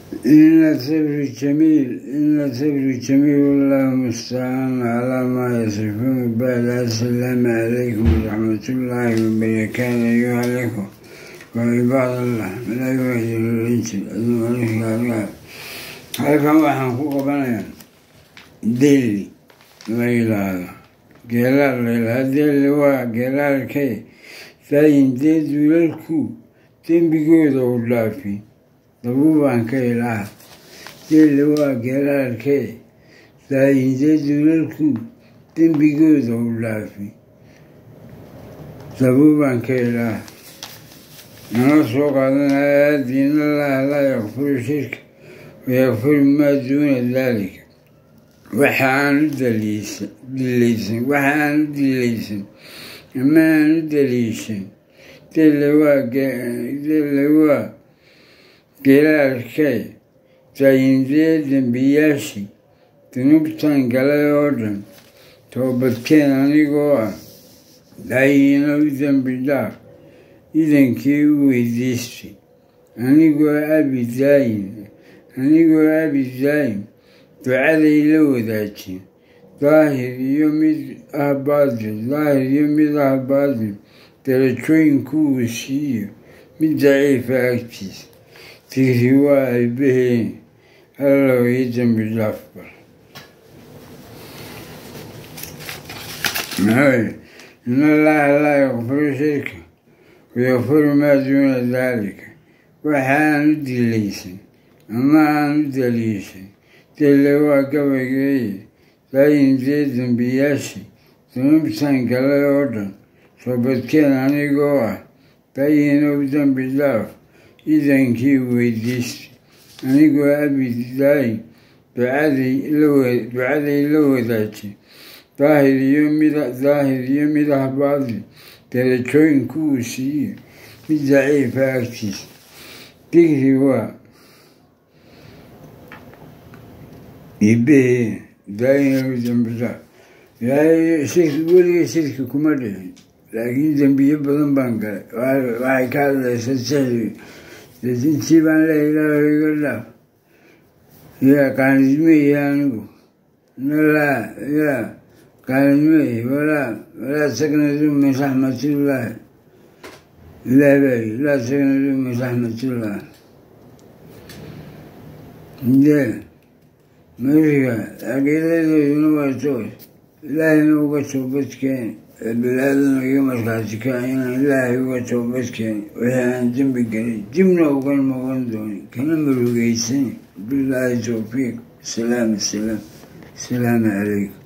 إن الصبر جميل إن الصبر جميل والله المستعان على ما يصفون بعد السلام عليكم ورحمة الله وبركاته أيها الأخوة وعباد الله من أيها الإنس أدوانك halkan waxaan ku qabanayaa deli la yidhaahdo geelaal la yidhahdo deli waa geelaalkay saayintee duulalku dembigooda u dhaafi dabuubaan ka ilaah deli waa geelaalkay saayintee duulalku dembigooda u dhaafi dabuubaan ka ilaah nala soo qaadanaya diin allaha laa yakfuru shirka wayakfuru maa duuna daalika waxa aan u dilaysan waxa aan u dilaysan ama aan u daliishan dele waa dele waa gelaalkay taayindee dembiyaashii dunuubtan galay oo dhan toobadkeen anigoo ah daayina u dembi dhaaf idankii u weydiistay anigoo abi daayin anigoo abi daayim ducaday la wadaajin daahir iyo mid ah baadil daahir iyo mid ah baadil darajooyinku uu siiyo mid daciifa agtiisa tigri waa aybaheen allow ii dembi dhaaf bar maxaa in allaha laa yakfuru shirka wayakfuru maa duuna daalika waxa aan u dilaysan ama aan u daliishay dele waa gabaygeeye daayintee dembiyaashii dunuubtan galay oo dhan soobadkeen anigoo ah daayinow dembi dhaaf idankii weydiistay anigoo abidaayin ducaday la wadaajay daahir iyo mid daahir iyo mid ah baadil darajooyinku uu siiyo mid daciifa agtiisa digri waa ibe daayinow dembi dhaaf ilaahay shirki weliga shirki kuma dhicin laakiin dembiyo badan baan galay waxay ka hadlaysa sixri intii baan leeya ilaahu iga dhaaf ya qaanidmeeye anigu nalaa ya qaanidmeeye walaa walaa taknadu min raxmatillahi ilaah baa yii laa taknadu min raxmatillahi de marka caqiidadooduna waa toos ilaahayna uga toobadkeeni balaadana iga markaati ka inaan ilaahay uga toobadkeeni wixii aan dembi gelin dibna uga noqon doonin kana marugeysan bilaahi towfiiq salaam salaam asalaamu calaykum